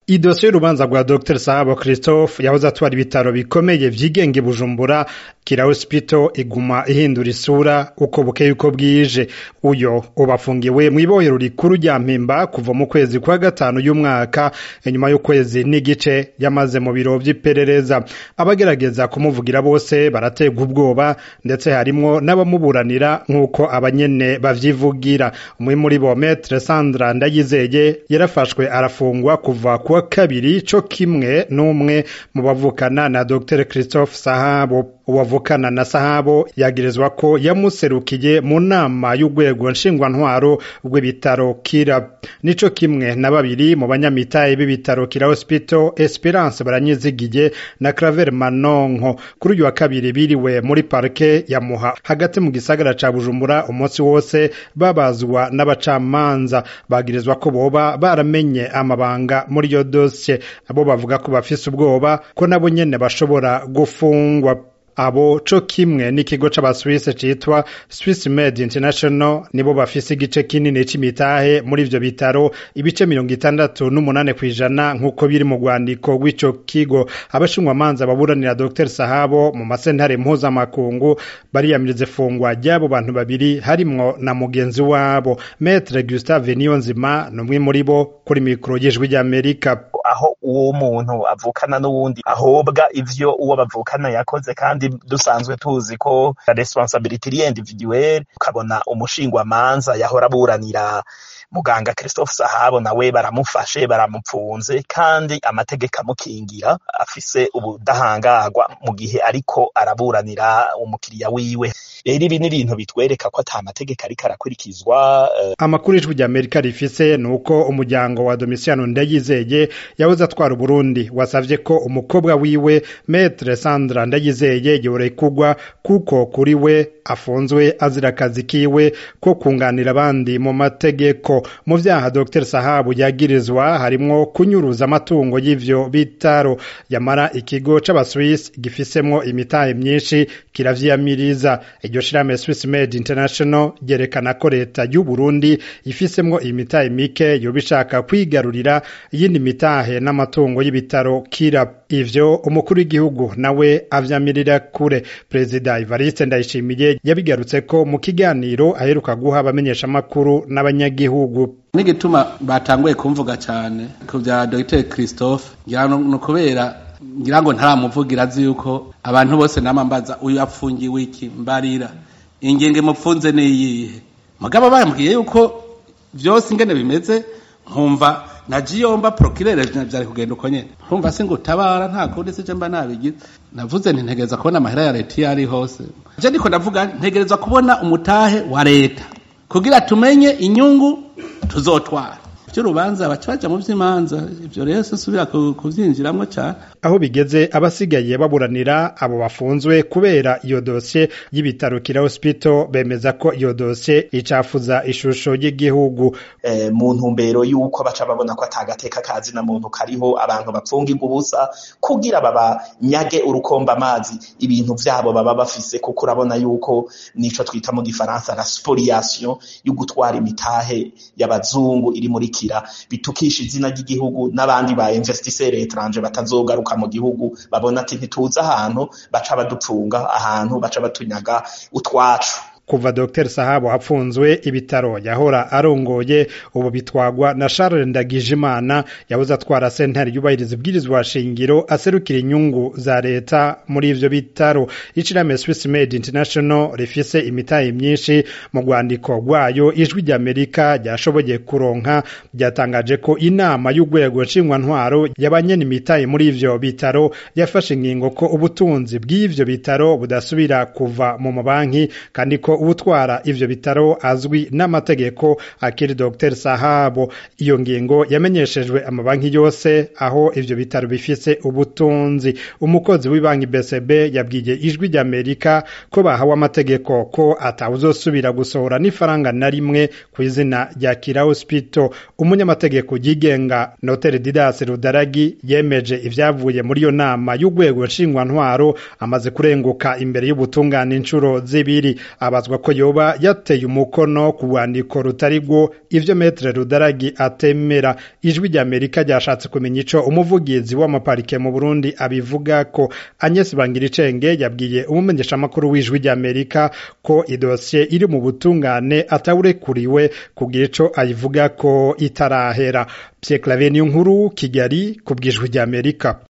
idosiye y'urubanza rwa dr sahabo christophe yahoze atwara ibitaro bikomeye vyigenga i bujumbura kira hospital iguma ihindura isura uko bukeye uko bwije uyo ubafungiwe mw'ibohero rikuru rya mpimba kuva mu kwezi kwa gatanu y'umwaka inyuma y'ukwezi n'igice yamaze mu biro vy'iperereza abagerageza kumuvugira bose barategwa ubwoba ndetse harimwo n'abamuburanira nk'uko abanyene bavyivugira umwe muri bo metre sandra ndayizeye yarafashwe arafungwa kuva kuwa kabiri co kimwe n'umwe mu bavukana na dr christophe sahabo uwavukana na sahabo yagirizwa ko yamuserukiye mu nama y'urwego nshingwantwaro rw'ibitaro kira nico kimwe na babiri mu banyamitahe b'ibitaro kira hospital esperance baranyizigiye na claver manonko kuri uyu wa kabiri biriwe muri parke ya muha hagati mu gisagara ca bujumbura umunsi wose babazwa n'abacamanza bagirizwa ko boba baramenye amabanga muri iyo dosiye abo bavuga ko bafise ubwoba ko nabo nyene bashobora gufungwa abo co kimwe n'ikigo c'abaswisse citwa Swiss Med International nibo bafise igice kinini c'imitahe muri ivyo bitaro ibice mirongo itandatu n'umunane kw'ijana nk'uko biri mu rwandiko rw'ico kigo abashinjwamanza baburanira Dr Sahabo mu masentare mpuzamakungu bariyamiriza ifungwa ry'abo bantu babiri harimwo na mugenzi wabo Maître Gustave Niyonzima n'umwe muri bo kuri mikoro y'ijwi ry'Amerika aho uwo muntu avukana n'uwundi ahobwa ivyo uwo bavukana yakoze kandi dusanzwe tuzi ko responsabilité iri individuelle ukabona umushingwamanza yahora aburanira muganga Christophe Sahabo nawe baramufashe baramupfunze kandi amategeko amukingira afise ubudahangarwa mu gihe ariko araburanira umukiriya wiwe rero ibi ni ibintu bitwereka ko ata mategeko ariko arakurikizwa uh... amakuru ijwi rya Amerika rifise ni uko umuryango wa Domitiano Ndayizeye yahoze atwara Burundi wasavye ko umukobwa wiwe Maître Sandra Ndayizeye yorekugwa kuko kuri we afunzwe azira akazi kiwe ko kunganira abandi mu mategeko mu vyaha Dr Sahabu yagirizwa harimwo kunyuruza amatungo y'ivyo bitaro yamara ikigo c'abaswiss gifisemwo imitahe myinshi kiravyiyamiriza iryo shirahamwe Swiss Med International ryerekana ko leta y'u Burundi ifisemwo imitahe mike yoba ishaka kwigarurira iyindi mitahe n'amatungo y'ibitaro kira ivyo umukuru w'igihugu nawe avyamirira kure perezida Evariste Ndayishimiye yabigarutse ko mu kiganiro aheruka guha abamenyeshamakuru n'abanyagihugu n'igituma batanguye kumvuga cyane ku bya Dr Christophe ngira no kubera ngira ngo ntaramuvugira azi yuko abantu bose namambaza uyu apfungiwe iki mbarira ingenge mupfunze niyihe mugabo bambwiye yuko vyose ingene bimeze nkumva najiyomba procureur vyari kugenda uko nyene nkumva se ngo tabara nta kundi se mba nabigize navuze nti ntegereza kubona amahera ya leta iyo ari hose je ndiko ndavuga ntegereza kubona umutahe wa leta kugira tumenye inyungu tuzotwara vy'urubanza baca baja mu vy'imanza ivyo rero sisubira kuvyinjiramwo cane aho bigeze abasigaye baburanira abo bafunzwe kubera iyo dosiye y'ibitaro kira hospital bemeza ko iyo dosiye icafuza ishusho y'igihugu eh, mu ntumbero y'uko baca babona ko atagateka kazi na muntu kariho abantu bapfungirwa ubusa kugira babanyage urukomba amazi ibintu vyabo baba bafise kuko urabona yuko nico twita mu gifaransa la spoliation yo gutwara imitahe y'abazungu iri muri kira bitukisha izina ry'igihugu n'abandi ba investisseur étranger batazogaruka mu gihugu babona ati ntituza ahantu baca badupfunga ahantu baca batunyaga utwacu kuva Dr Sahabo apfunzwe ibitaro yahora arongoye ubu bitwagwa na Charles Ndagijimana yabuze atwara sentare yubahiriza ibwirizwa shingiro aserukira inyungu za leta muri ivyo bitaro ishirahamwe Swiss Med International rifise imitahe myinshi mu rwandiko rwayo ijwi rya Amerika ryashoboye kuronka ryatangaje ko inama y'urwego nshingwantwaro y'abanyene imitahe muri ivyo bitaro yafashe ingingo ko ubutunzi bw'ivyo bitaro budasubira kuva mu mabanki kandi ko ubutwara ivyo bitaro azwi n'amategeko akiri Dr Sahabo iyo ngingo yamenyeshejwe amabanki yose aho ivyo bitaro bifise ubutunzi umukozi w'ibanki BCB yabwiye ijwi rya Amerika ko bahawe amategeko ko atawuzosubira gusohora n'ifaranga na rimwe ku izina rya Kira Hospital umunyamategeko yigenga Notere Didas Rudaragi yemeje ivyavuye muri iyo nama y'urwego nshingwantwaro amaze kurenguka imbere y'ubutungane inshuro zibiri abazwa vyabazwa ko yoba yateye umukono ku rwandiko rutari rwo ivyo metre rudaragi atemera ijwi rya amerika ryashatse kumenya ico umuvugizi w'amaparike mu burundi abivuga ko agnes bangiricenge yabwiye umumenyeshamakuru w'ijwi rya amerika ko idosiye iri mu butungane atawurekuriwe kugira ico ayivuga ko itarahera Pierre Claver Niyonkuru Kigali ku bw'ijwi rya Amerika